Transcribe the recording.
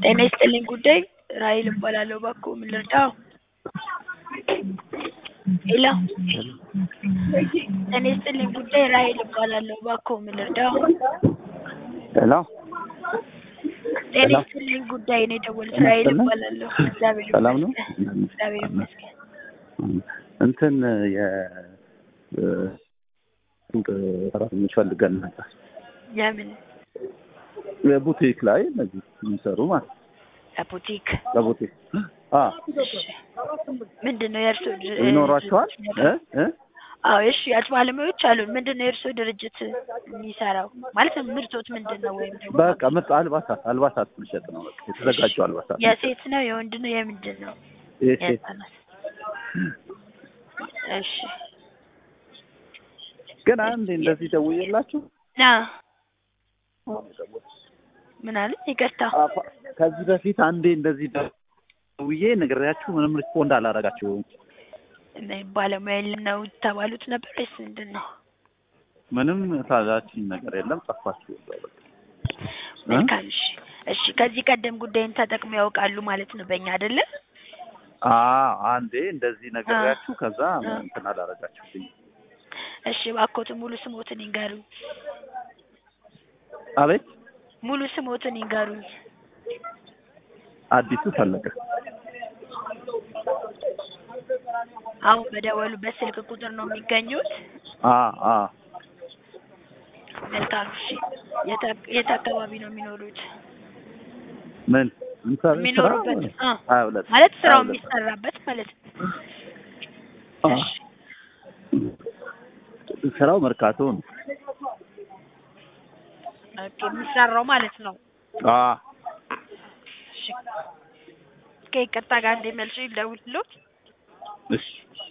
ጤና ይስጥልኝ ጉዳይ ራሔል እባላለሁ እባክዎ ምን ልርዳዎ? ሄሎ ጤና ይስጥልኝ ጉዳይ ራሔል እባላለሁ እባክዎ ምን ልርዳዎ? ሄሎ ጤና ይስጥልኝ ጉዳይ ነው የደወሉት ራሔል እባላለሁ እግዚአብሔር ሰላም ነው? ይመስገን እግዚአብሔር ይመስገን እንትን የ ሱቅ ሰራተኞች ፈልገን ነበር። የምን የቡቲክ ላይ እነዚህ የሚሰሩ ማለት ነው። ቡቲክ ለቡቲክ አ እሺ ምንድን ነው የእርስዎ ድር- ይኖራቸዋል እ እ አዎ የሽያጭ ባለሙያዎች አሉን ምንድን ነው የእርስዎ ድርጅት የሚሰራው ማለት ምርቶት ምንድን ነው ወይም ደግሞ በቃ ምርጥ አልባሳት አልባሳት መሸጥ ነው። በቃ የተዘጋጁ አልባሳት የሴት ነው የወንድ ነው የምንድን ነው የሴት የህፃናት እሺ ግን አንዴ እንደዚህ ደውዬላችሁ ና ምን አለ ይቅርታ አፋ- ከዚህ በፊት አንዴ እንደዚህ ደውዬ ነግሬያችሁ ምንም ሪስፖንድ አላረጋችሁም። ባለሙያ የለም ነው የተባሉት ነበር ወይስ ምንድን ነው ምንም ታዛችኝ ነገር የለም። ጠፋችሁ እዛው በቃ። መልካም እሺ እሺ ከዚህ ቀደም ጉዳይን ተጠቅመው ያውቃሉ ማለት ነው በእኛ አይደለ አዎ አንዴ እንደዚህ ነግሬያችሁ ከዛ አ። እንትን አላረጋችሁልኝ። እሺ እባክዎትን ሙሉ ስሞትን ይንገሩኝ አቤት ሙሉ ስሞትን ይንገሩኝ አዲሱ ፈለቀ አሁን በደወሉበት ስልክ ቁጥር ነው የሚገኙት አ አ መልካም እሺ የት አክ- የት አካባቢ ነው የሚኖሩት ምን እንሰራ የሚኖሩበት አ ሀያ ሁለት ማለት ስራው ሀያ ሁለት የሚሰራበት ማለት ነው አ። እሺ ስራው መርካቶ ነው። ኦኬ የሚሰራው ማለት ነው አ እሺ ከይቅርታ ጋር እንደ መልሼ ልደውልልዎት እሺ